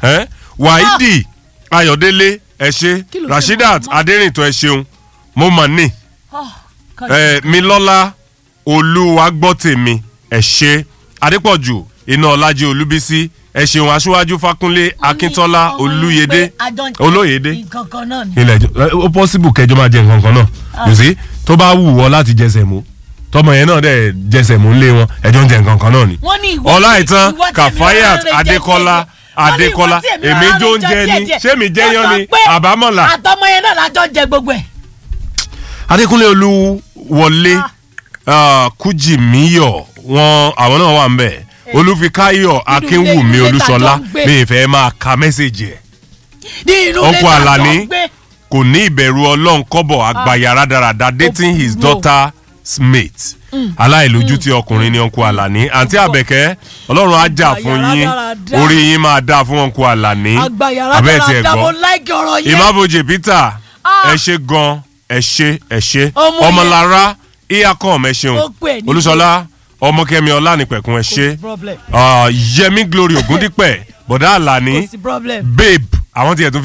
ẹ́ wáídì ayọ̀délé ẹ ṣe Kí ló ṣe rasheedat mọ́? adérìntọ́ ẹ ṣeun mo mọ̀ ní Ah, ẹ milọ́lá olúwagbọ́tèmi ẹ ṣe adépọ̀jù iná ọlájí olúbísí ẹ ṣeun aṣíwájú fákúnlé akíntọ́lá ọmọ yín olúyẹdẹ pé àjọ ń jẹ olóyèdè nǹkan kan náà ni. ilẹ̀ ẹjọ́ ó possible kẹjọ máa jẹ nǹkan kan náà you see tó bá wù ọ láti jẹsẹ̀ mú tọmọ yẹn náà dẹ̀ jẹsẹ̀ mú lé wọn ẹjọ́ ń jẹ nǹkan kan náà ni. wọ́n ní ìwọ ọláìtàn ìwọ tèmi kàfáyàt rárá rẹ jẹ adékọ́lá díẹ̀ díẹ̀. Wọ́n ní ìwọ adékọ́lá tèmi èmi rárá jó ń rẹ jẹ ni díẹ̀ ṣé mi jẹ́ díẹ̀. yán ni Wọ́n sọ pé àbámọ̀là. àtọmọ yẹn náà lájọ jẹ gbogbo ẹ̀. adékúnlé olúwọlé ah, kújìmíyọ̀ wọn àwọn náà wà ń bẹ̀ olúfikáyọ̀ akínwùmí ilé olúṣọlá ìtajọ ń gbé. mi ì fẹ́ máa ka mẹ́sẹ̀gì ẹ̀ ní inú Ọkọ ilé tá a jọ Àlàní. ń gbé. kò ní ìbẹ̀rù ọlọ́run kọ́bọ̀ àgbàyà rádaràda dating his no. daughter's mate aláìlójútì ọkùnrin ni ọkọ àlàní àǹtí àbẹ̀kẹ́ ọlọ́run á jà fún Àgbàyà yín rádaràda. orí yín máa dá fún ọkọ àlàní àgbàyàrá abẹ́ẹ̀ tiẹ̀ dára mo gbọ́ láìkí ọ̀rọ̀ yẹn. ìmáfojì peter Ah. ẹ ṣe gan ẹ ṣe ẹ ṣe Ọmọ yẹn. ọmọlára iyakọ ẹ ṣeun Ó pè ní olúṣọlá ọmọkẹmi ọlánìpẹ̀kun ẹ ṣe sí problem. Ah, yẹmi glory ògúndípẹ̀ bọ̀dá àlàní kò sí problem. babe àwọn tiẹ̀ tún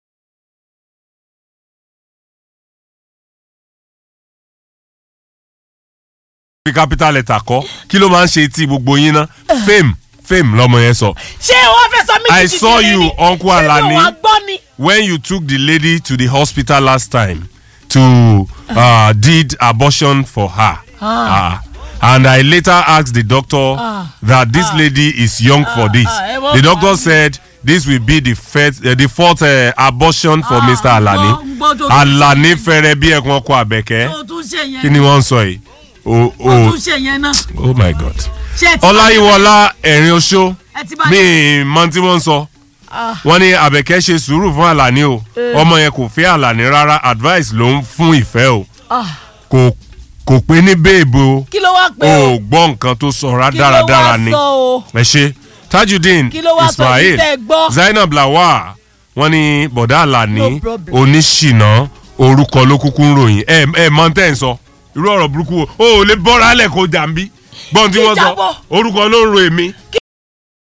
fi capital letter kọ́ kí ló máa ń ṣe tí gbogbo yín ná fame fame lọmọ yẹn sọ ṣé wọ́n fẹ́ sọ mí I di ti saw kiri you, ni? Uncle Alani. ṣé mi ò wá gbọ́ ni. when you took the lady to the hospital last time to uh, did abortion for her Ah. and I later asked the doctor Ah. that this lady is young for this ah, ẹ mọ̀ the pa doctor mí. said this will be the first uh, the fourth uh, abortion for Ah, Mr. Alani gbọ́- gbọ́ tó- Alani fẹ́rẹ̀ bí ẹ̀kún ọkọ àbẹ̀kẹ́ tó tún ṣe yẹn kí ni wọ́n ń sọ yìí oh tó oh tún ṣe yẹn náà. oh my god ṣé ẹ ti ọláyíwọlá ẹ̀rín oṣó ẹ ti bá mi ì mọ tí wọ́n ń sọ Ah. wọ́n ní àbẹ̀kẹ́ ṣe sùúrù fún àlàní o ọmọ yẹn kò fẹ́ àlàní rárá advice ló ń fún ìfẹ́ o Ah, kò kò pé ní béèbò o kí ló wá pé ò o gbọ́ nǹkan tó sọ rá kí ló dáradára wá ni sọ o ẹ ṣe tajudeen Kí ló wá sọ yìí ismail tẹ́ ẹ gbọ́? zainab lawal wọ́n ní bọ̀dá àlàní No problem. oníṣìná orúkọ ló kúkú ń ròyìn ẹ ẹ mọ tẹ́ ẹ̀ ń sọ irú ọ̀rọ̀ burúkú o ò lè bọ́ra lẹ̀ kó jàǹbí gbọ́n tí wọ́n sọ Ìjábọ̀. orúkọ ló ń ro èmi